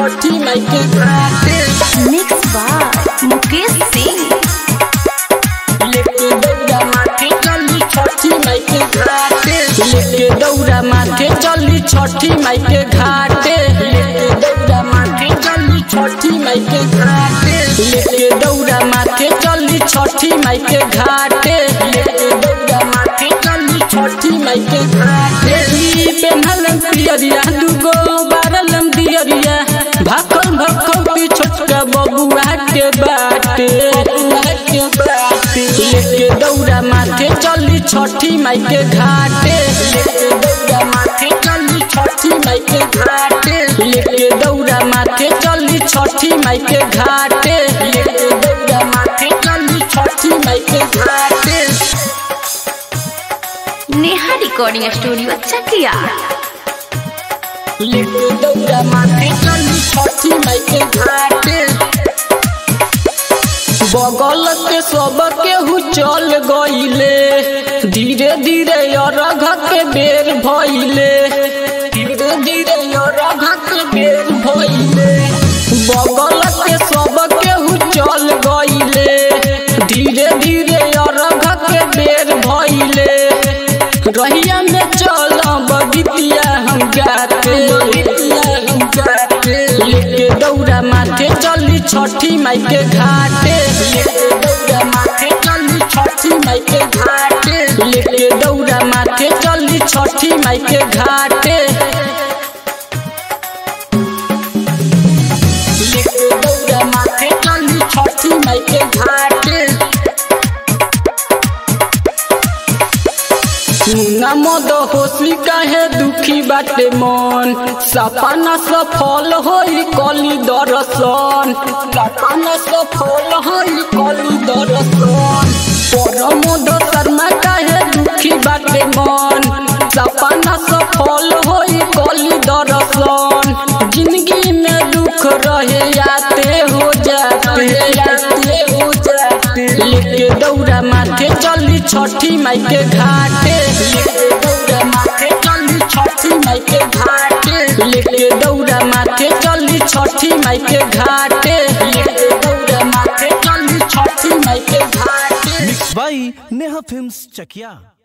छठी माई के घाटे mix by Mukesh Singh लेके दौड़ा माथे चली छठी माई के घाटे लेके दौड़ा माथे चली छठी माई के घाटे लेके दौड़ा माथे चली छठी माई के घाटे लेके दौड़ा माथे चली छठी माई के घाटे लेके दौड़ा माथे चली छठी माई के घाटे ई पेन्हलम पियरिया दुगो बारलम दियरिया भाखल भखल पी छोटका बबुआ के बाटे बबुआ के बाटे लेके दौड़ा माथे चली छठी माई के घाटे लेके दौड़ा माथे चली छठी माई के घाटे लेके दौड़ा माथे चली छठी माई के घाटे लेके दौड़ा माथे चली छठी माई के घाटे नेहा रिकॉर्डिंग स्टूडियो चकिया लेके दौड़ा माथे चली छठी माई के घाटे बगल के सब केहू चल गईले धीरे धीरे अरघ के बेर भइले धीरे धीरे अरघ के बेर भइले बगल के सब केहू चल गईले धीरे धीरे अरघ के बेर भइले रहिया में चल बगितिया हम गाते हम गाते लेके दौड़ा माथे चली छठी माई के घाटे लेके दौड़ा माथे चली छठी माई के घाटे लेके दौड़ा माथे चली छठी माई के घाटे लेके दौड़ा माथे चली छठी माई के घाटे मुना मद होशी काहे दुखी बाटे मन सपना सफल होई कली दर्शन सपना सफल होई कली दर्शन परमोद शर्मा काहे दुखी बाटे मन सपना सफल होई कली दर्शन जिंदगी में दुख रहे आते हो जाते आते हो जाते लेके दौड़ा माथे चली छठी माई के घाटे लेके दौड़ा माथे चली छठी माई के घाटे लेके दौड़ा माथे चली छठी माई के घाटे लेके दौड़ा माथे चली छठी माई के घाटे बाई नेहा फिल्म्स चकिया